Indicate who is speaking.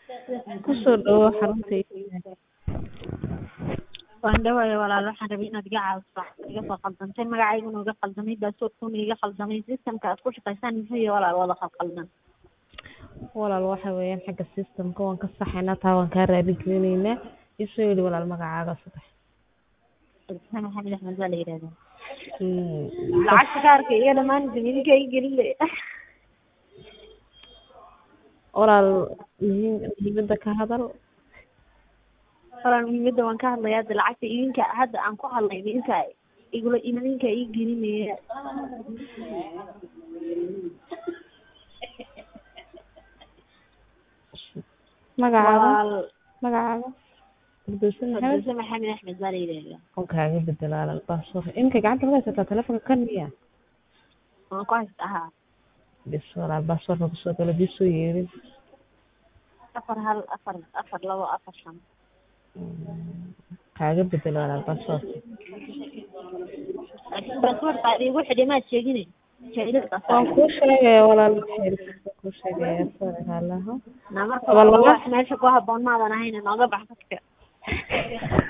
Speaker 1: Ku soo dhawaad xaruntayda.
Speaker 2: Waan dhawahay walaal waxaan rabay inaad iga caawiso wax iga soo khaldantay magacayguna iga khaldamay baasaboorkuna iga khaldamay systemka aad ku shaqaysaan muxuu yahay walaal wada khalkhaldan
Speaker 1: Walaal waxa weeyaan xagga systemka waan ka saxaynaa taa waan kaa raali gelinaynaa isoo yidhi walaal magacaaga sadex
Speaker 2: Abdulsalam Maxamed Axmed baa la yidhahdaa
Speaker 1: Hmm.
Speaker 2: lacagta kaarka iga dhammaan idinka ii gelin le
Speaker 1: walaal muhiim muhiimada ka hadal
Speaker 2: walaal muhiimadda waan ka hadlayaa hadda lacagta idinka hadda aan ku hadlay idinka igula idinka ii gelinaya
Speaker 1: magacaaga
Speaker 2: walaal
Speaker 1: magacaaga Abdulsalam Maxamed
Speaker 2: Abdulsalam Maxamed Axmed baa la yidhahdaa
Speaker 1: waan kaaga bedel walaal baasaboorka iminka gacanta ma haysataa telefonka kan miya
Speaker 2: waan ku haysta ahaa
Speaker 1: bis walaal baasaboorka kusoo galo bisoo yeerin
Speaker 2: afar hal afar afar labo afar shan
Speaker 1: kaaga bedel walaal baasaboorka
Speaker 2: baasaboorka aad iigu xidhay maad sheegine jahilad
Speaker 1: waan kuu sheegaya walaal waan kuu sheegaya sorry haalaha
Speaker 2: na marka
Speaker 1: Walaal.
Speaker 2: wax meesha ku haboon maadan ahayn nooga bax dadka